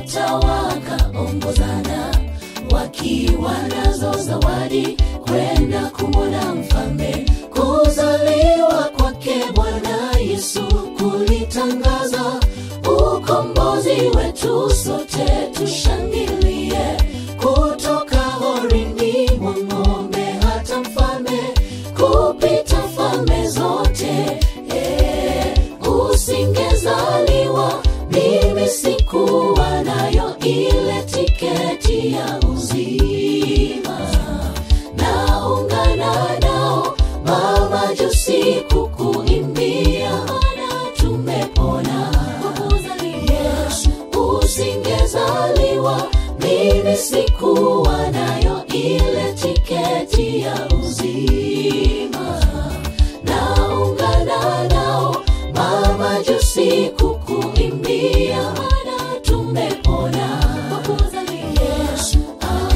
sita wakaongozana wakiwa nazo zawadi kwenda kumwona mfalme kuzaliwa kwake bwana yesu kulitangaza ukombozi wetu sote tushangilie kutoka horini mwa ng'ombe hata mfalme kupita falme zote eh, usingezaliwa mimi sikuwa nayo ile tiketi ya uzima naungana nao mamajusi kukuimbia mana tumepona yesu usingezaliwa mimi sikuwa nayo ile tiketi ya uzima naungana nao mamajusi kukuimbia mana tumepona yesu ah.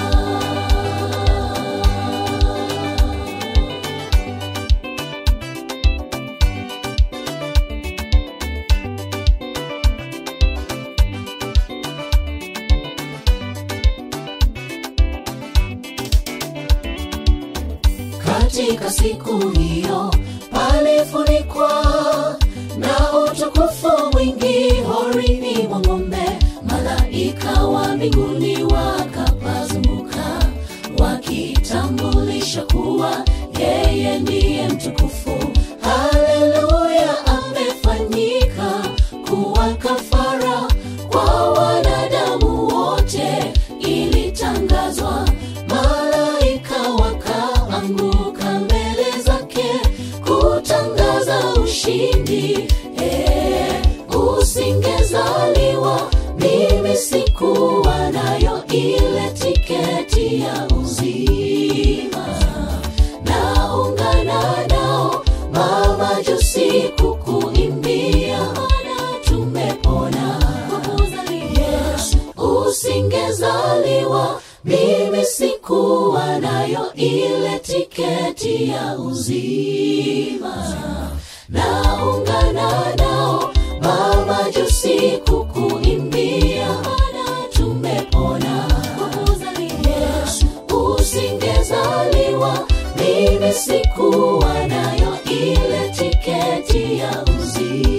katika siku hiyo palifunikwa na utukufu mwingi horini mwa ng'ombe malaika wa mbinguni wakapazunguka wakitambulisha kuwa yeye ndiye mtukufu haleluya amefanyika kuwa kafara kwa wanadamu wote ilitangazwa malaika wakaanguka mbele zake kutangaza ushindi eh, usingezaliwa mimi sikuwa nayo ile tiketi ya uzima naungana nao mamajusi kukuimbia mana tumepona yesu usingezaliwa mimi sikuwa nayo ile tiketi ya uzima naungana nao mamajusi kukuimbia mana tumepona yesu usingezaliwa mimi sikuwa nayo ile tiketi ya uzima